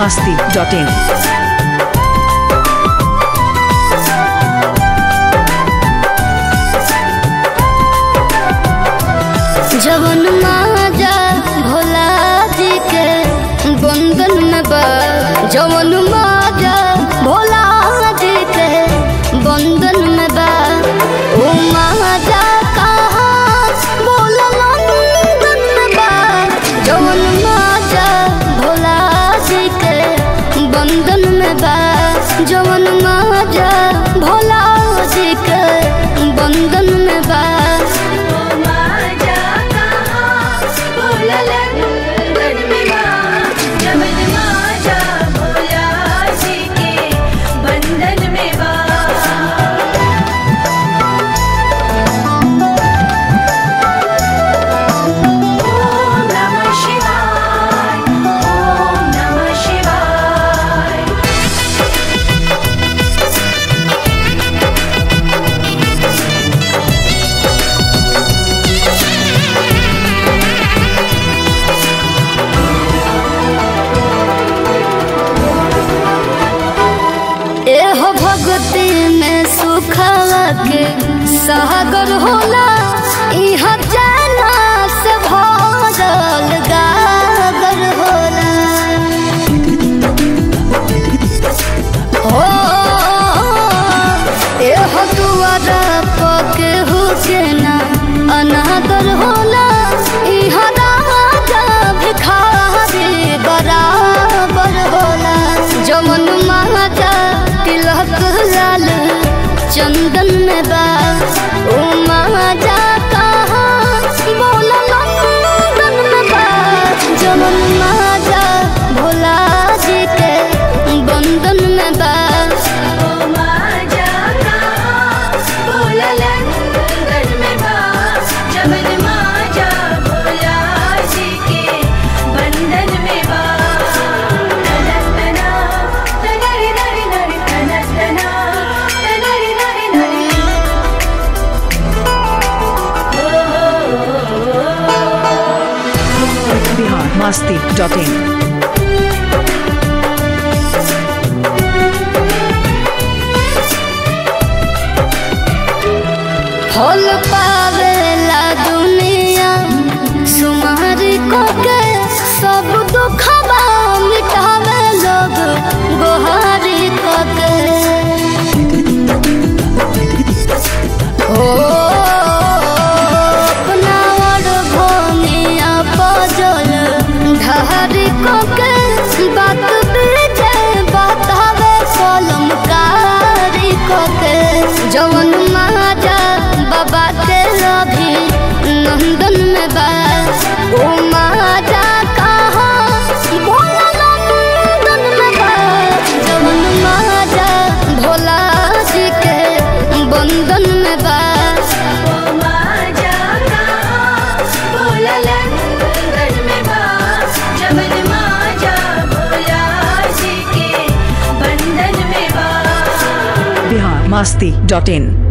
masti.in. जवन माजा भोला जी के बंधन में बा जवन माजा भोला जी के बंधन में बा ओ माजा कहाँ भोला लंदन में बा जवन माजा भोला जी के बंधन में बा जवन माजा भोला जी के बंधन में बा बंधन में बा ओम नमः शिवाय ओम नमः शिवाय एहो भक्ति में सुखवा के सागर होला इहा जाना से भरल गागर होला हो एहो दुआरा पके हुके ना अनादर होला इहा राजा भिखारी बराबर होला जमन महाजा तिलक लाल चंदन में बा ओ महाजा कहाँ बोला लंदन में बा जमन महाजा भोला जी के बंधन में बा माजा कहाँ भोला लंदन में बा जमन माजा भोला जी के बंधन में बा तनतना तनरी नरी नरी तनतना तनरी नरी नरी Bihar masti.in. फल पावेला दुनिया सुमारी को के सब दुखबा मिटावे लोग गोहारी को के हो अपना और भूमिया पजल ढहरी को के बात बीजे बतावे कलम कारी को के जवन महाजा बाबा के रवि नंदन में बा ओ महाजा कहाँ भोला नंदन में बा जवन महाजा भोला जी के बंधन में बा माजा कहाँ भोला लंदन में बा जमन माजा भोला जी के बंधन में बा Bihar masti.in.